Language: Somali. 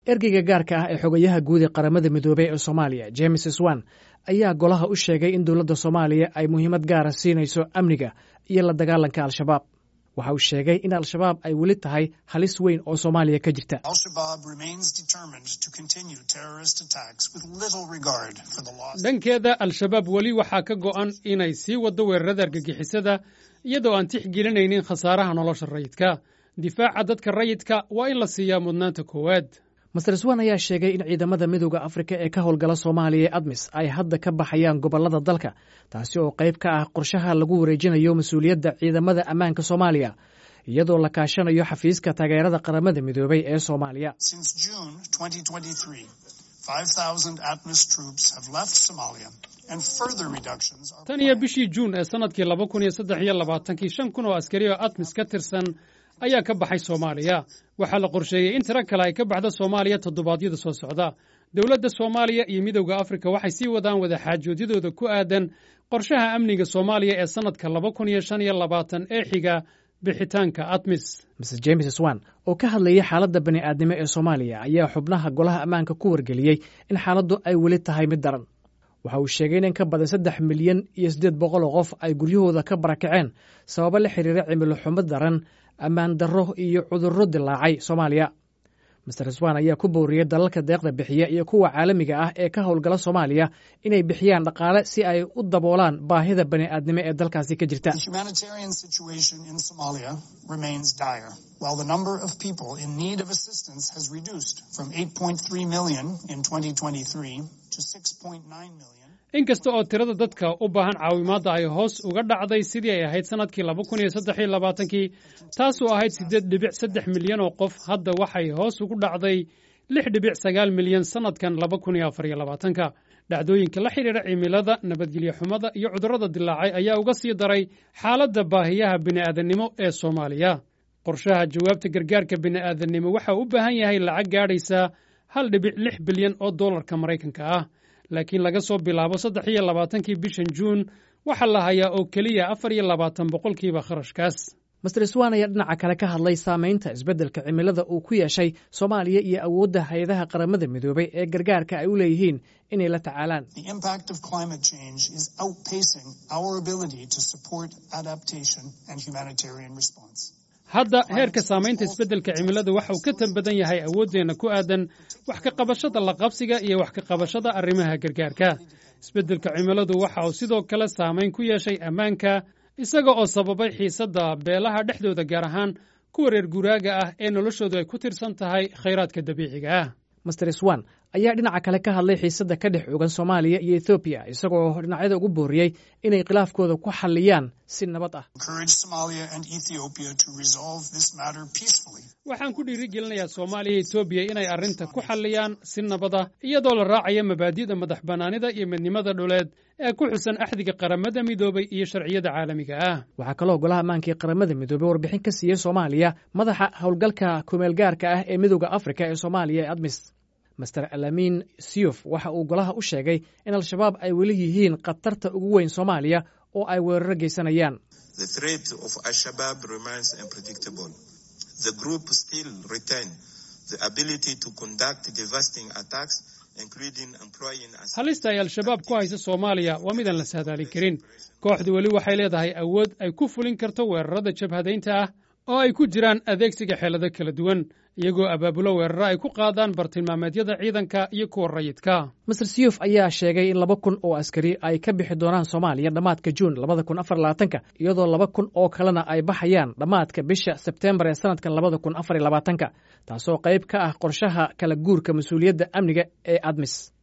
ergeyga gaarka ah ee xogayaha guud ee qaramada midoobey ee soomaaliya james swan ayaa golaha u sheegay in dowladda soomaaliya ay muhiimad gaara siinayso amniga iyo la dagaalanka al-shabaab waxa uu sheegay in al-shabaab ay weli tahay halis weyn oo soomaaliya ka jirta dhankeeda al-shabaab weli waxaa ka go'an inay sii waddo weerarada argagixisada iyadoo aan tixgelinaynin khasaaraha nolosha rayidka difaaca dadka rayidka waa in la siiyaa mudnaanta koowaad master swan ayaa sheegay in ciidamada midooda afrika ee ka howlgala soomaaliya ee admis ay hadda ka baxayaan gobollada dalka taasi oo qayb ka ah qorshaha lagu wareejinayo mas-uuliyadda ciidamada ammaanka soomaaliya iyadoo la kaashanayo xafiiska taageerada qaramada midoobey ee soomaaliya tan iyo bishii juun ee sannadkii laba kun iyo saddex iyo labaatankii shan kun oo askari oo admis ka tirsan ayaa ka baxay soomaaliya waxaa la qorsheeyey in tiro kale ay ka baxdo soomaaliya toddobaadyada soo socda dowladda soomaaliya iyo midowda afrika waxay sii wadaan wadaxaajoodyadooda ku aadan qorshaha amniga soomaaliya ee sannadka laba kun iyo shan iyo labaatan ee xiga bixitaanka admis mr james swan oo ka hadlayay xaaladda bani'aadnimo ee soomaaliya ayaa xubnaha golaha ammaanka ku wargeliyey in xaaladdu ay weli tahay mid daran waxa uu sheegay in in ka badan saddex milyan iyo siddeed boqol oo qof ay guryahooda ka barakaceen sababo la xiriira cimilo xumo daran ammaan darro iyo cudurro dilaacay soomaaliya master swan ayaa ku booriyey dalalka deeqda bixiya iyo kuwa caalamiga ah ee ka howlgala soomaaliya inay bixiyaan dhaqaale si ay u daboolaan baahida bani'aadnimo ee dalkaasi ka jirta inkasta oo tirada dadka u baahan caawimaadda ay hoos uga dhacday sidii ay ahayd sannadkii laba kun iyo saddex iyo labaatankii taasoo ahayd siddeed dhibic saddex milyan oo qof hadda waxay hoos ugu dhacday lix dhibic sagaal milyan sannadkan laba kun iyo afar iyo labaatanka dhacdooyinka la xidhiidha cimilada nabadgelyo xumada iyo cudurrada dilaacay ayaa uga sii daray xaaladda baahiyaha bini'aadannimo ee soomaaliya qorshaha jawaabta gargaarka bini'aadannimo waxa u baahan yahay lacag gaadhaysaa hal dhibic lix bilyan oo dollarka maraykanka ah laakiin laga soo bilaabo saddex iyo labaatankii bishan juun waxaa la hayaa oo keliya afar iyo labaatan boqolkiiba kharashkaas master swan ayaa dhinaca kale ka hadlay saamaynta isbeddelka cimilada uu ku yeeshay soomaaliya iyo awoodda hay-adaha qaramada midoobay ee gargaarka ay u leeyihiin inay la tacaalaan hadda heerka saamaynta isbeddelka cimiladu waxa uu ka tan badan yahay awooddeenna ku aadan wax ka qabashada laqabsiga iyo wax ka qabashada arrimaha gargaarka isbeddelka cimiladu waxa uu sidoo kale saamayn ku yeeshay ammaanka isaga oo sababay xiisadda beelaha dhexdooda gaar ahaan kuwa reer guuraaga ah ee noloshoodu ay ku tirsan tahay khayraadka dabiiciga ah master swan ayaa dhinaca kale ka hadlay xiisadda ka dhex ogan soomaaliya iyo ethoobiya isagoo dhinacyada ugu booriyey inay khilaafkooda ku xalliyaan si nabad ah waxaan ku dhiiri gelinayaa soomaaliya iyo etoobiya inay arrinta ku xalliyaan si nabad ah iyadoo la raacaya mabaadi'da madax bannaanida iyo midnimada dhuleed ee ku xusan axdiga qaramada midoobay iyo sharciyada caalamiga ah waxaa kaloo golaha ammaanka ee qaramada midoobey warbixin ka siiyey soomaaliya madaxa howlgalka kumeelgaarka ah ee midooda afrika ee soomaaliya ee admis master alamin siyuf waxa uu golaha u sheegay in al-shabaab ay weli yihiin khatarta ugu weyn soomaaliya oo ay weeraro geysanayaan halista ay al-shabaab ku haysa soomaaliya waa midaan la saadaalin karin kooxdu weli waxay leedahay awood ay ku fulin karto weerarada jabhadaynta ah oo ay ku jiraan adeegsiga xeelado kala duwan iyagoo abaabulo weeraro ay ku qaadaan bartilmaameedyada ciidanka iyo kuwa rayidka master siyuf ayaa sheegay in laba kun oo askari ay ka bixi doonaan soomaaliya dhammaadka juun labada kun afar labaatanka iyadoo laba kun oo kalena ay baxayaan dhammaadka bisha sebteembar ee sanadkan labada kun afar labaatanka taasoo qayb ka ah qorshaha kala guurka mas-uuliyadda amniga ee admis